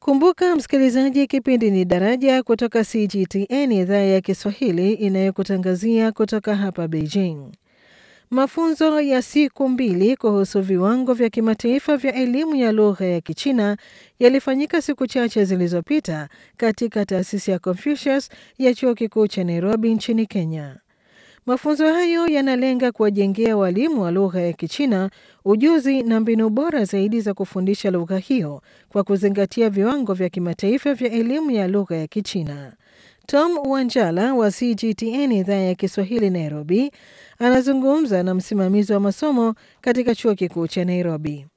Kumbuka msikilizaji, kipindi ni Daraja kutoka CGTN, idhaa ya Kiswahili inayokutangazia kutoka hapa Beijing. Mafunzo ya siku mbili kuhusu viwango vya kimataifa vya elimu ya lugha ya Kichina yalifanyika siku chache zilizopita katika taasisi ya Confucius ya chuo kikuu cha Nairobi nchini Kenya. Mafunzo hayo yanalenga kuwajengea walimu wa lugha ya Kichina ujuzi na mbinu bora zaidi za kufundisha lugha hiyo kwa kuzingatia viwango vya kimataifa vya elimu ya lugha ya Kichina. Tom Wanjala wa CGTN idhaa ya Kiswahili Nairobi anazungumza na msimamizi wa masomo katika chuo kikuu cha Nairobi.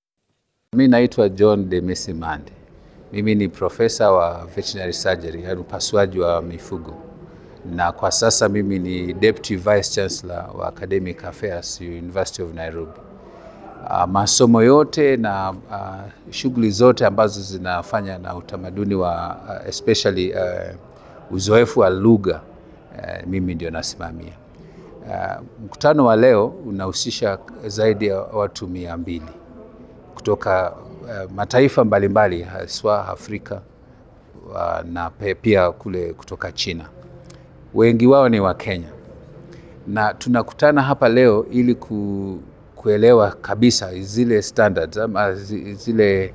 Mi naitwa John Demesi Mande. Mimi ni profesa wa veterinary surgery, yaani upasuaji wa mifugo, na kwa sasa mimi ni deputy vice chancellor wa academic affairs University of Nairobi. Uh, masomo yote na uh, shughuli zote ambazo zinafanya na utamaduni wa uh, especially uh, uzoefu wa lugha uh, mimi ndio nasimamia. Uh, mkutano wa leo unahusisha zaidi ya watu mia mbili kutoka uh, mataifa mbalimbali haswa Afrika uh, na pia kule kutoka China. Wengi wao ni wa Kenya, na tunakutana hapa leo ili ku, kuelewa kabisa zile standards ama zile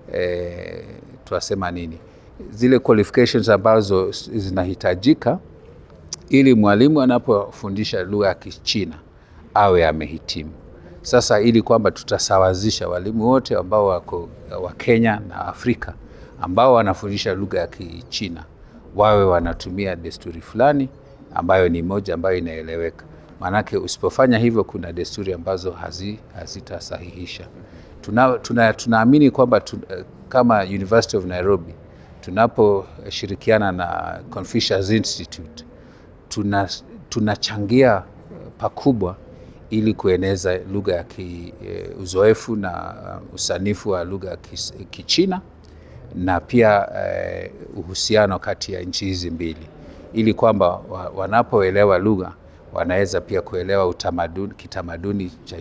eh, tunasema nini, zile qualifications ambazo zinahitajika ili mwalimu anapofundisha lugha ya Kichina awe amehitimu. Sasa ili kwamba tutasawazisha walimu wote ambao wako wa Kenya na Afrika ambao wanafundisha lugha ya Kichina wawe wanatumia desturi fulani ambayo ni moja ambayo inaeleweka. Maanake usipofanya hivyo, kuna desturi ambazo hazi, hazitasahihisha. Tuna, tuna, tunaamini kwamba tu, kama University of Nairobi tunaposhirikiana na Confucius Institute tuna tunachangia pakubwa ili kueneza lugha ya ki, e, uzoefu na usanifu wa lugha ya Kichina na pia e, uhusiano kati ya nchi hizi mbili ili kwamba wanapoelewa lugha wanaweza pia kuelewa utamaduni, kitamaduni cha